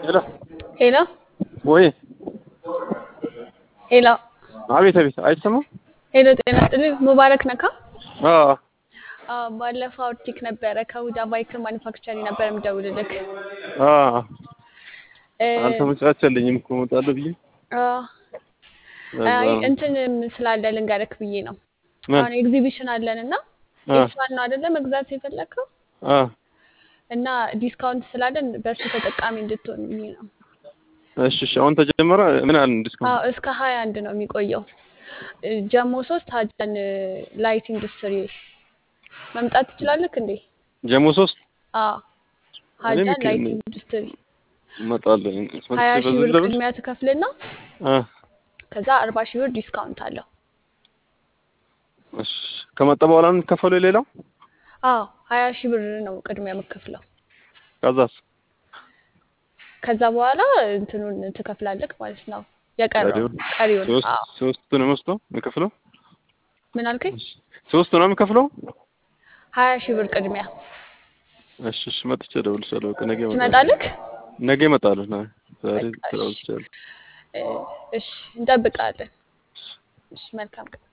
ሄሎ ሄሎ ወይ ሄሎ አቤት አቤት አይሰማም ሄሎ፣ ጤና ይስጥልኝ። ሙባረክ ነካ። አዎ አዎ፣ ባለፈው አውርቼክ ነበረ ከሁዳ ባይክል ማኒፋክቸሪንግ ነበር የምደውልልክ። አዎ እ አልተመቻቸልኝም እኮ እመጣለሁ ብዬ አዎ፣ ለዛ አይ ነው። እንትን ስላለ ልንገረክ ብዬ ነው። ምን አሁን ኤግዚቢሽን አለን እና አ ኤክስፓን ነው አይደለ መግዛት የፈለግከው አ እና ዲስካውንት ስላለን በእሱ ተጠቃሚ እንድትሆን ብዬ ነው። እሺ እሺ አሁን ተጀመረ ምን አለ ዲስካውንት አዎ እስከ ሀያ አንድ ነው የሚቆየው። እ ጀሞ ሶስት ሀጃን ላይት ኢንዱስትሪ መምጣት ትችላለክ እንዴ? ጀሞ ሶስት አዎ እኔም ሀጃን ላይት እኔ ኢንዱስትሪ እመጣለሁ ሀያ መጥቼ ሺህ በዚህ ብር ልደርስ ቅድሚያ ትከፍልና አ ከዛ አርባ ሺህ ብር ዲስካውንት አለው። እሺ ከመጣ በኋላ ነው የሚከፈለው ሌላው አዎ ሀያ ሺህ ብር ነው ቅድሚያ የምከፍለው። ከዛስ ከዛ በኋላ እንትኑን ትከፍላለክ ማለት ነው። የቀረው ቀሪውን ቀሪውን ሶስት አዎ ሶስቱ ነው የምወስደው የሚከፍለው ምን አልከኝ? ሶስቱ ነው የሚከፍለው ሀያ ሺህ ብር ቅድሚያ እሺ እሺ መጥቼ እደውልልሻለሁ በቃ ነገ እመጣለሁ ትመጣለክ? ነገ እመጣለሁ ና ዛሬ በቃ ስራ እሺ ወጥቻለሁ እ እሺ እንጠብቃለን። እሺ መልካም ቀን